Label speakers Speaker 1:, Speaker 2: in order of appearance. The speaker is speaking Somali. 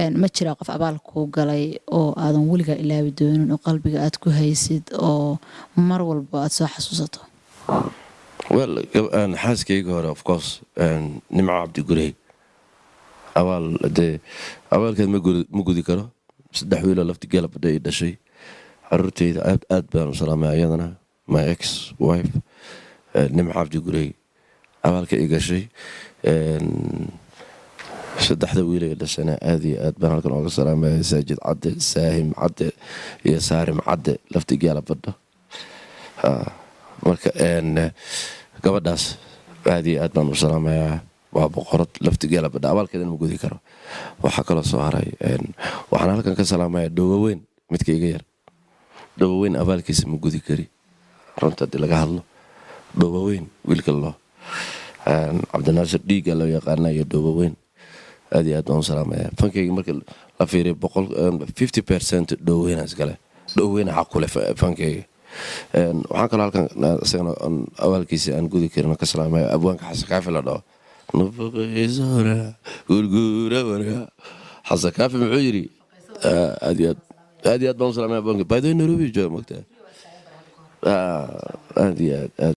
Speaker 1: ma jiraa qof abaal kuu galay oo aadan weligaa ilaabi doonin oo qalbiga aad ku haysid oo mar walba aad soo xasuusato
Speaker 2: wel xaaskayga hore of course nimco cabdi gurey abaal dee abaalkeed ma gudi karo saddex wiiloo lafti geelabadha ay dhashay caruurteyda aad aad baan u salaamay ayadana my ex wife nimco cabdi gurey abaalka i gashay saddexda wiilay dhashana aad iyo aad baan halkan ooga salaamaya saajid cadde saahim cadde iyo saarim cadde lafti geela badho marka gabadhaas aad iyo aad baan u salaamayaa waa boqorad lafti geela badha abaalkeedan ma gudi karo waxaa kaloo soo haray waxaan halkan ka salaamaya dhowaweyn midka iga yar dhowaweyn abaalkiisa ma gudi kari runta haddii laga hadlo dhowaweyn wiilka loo cabdinaasir dhiiga loo yaqaana iyo dhowaweyn aad iyo aad baan u salaamaya fankayga marka la fiiriyo boqol fifty percent dhoweyna iskale dhoweyna xaqule fankayga waxaan kaloo halkan isagana awaalkiisa aan gudi karin ka salaamaya abwaanka xasan kaafi la dhaho nufaqaysora gurguura warga xasan kaafi muxuu yidhi aad iyo aad aad iyo aad baan u salaamaya abwaanka by the way nairobi jooga mogtaa aad iyo aad aad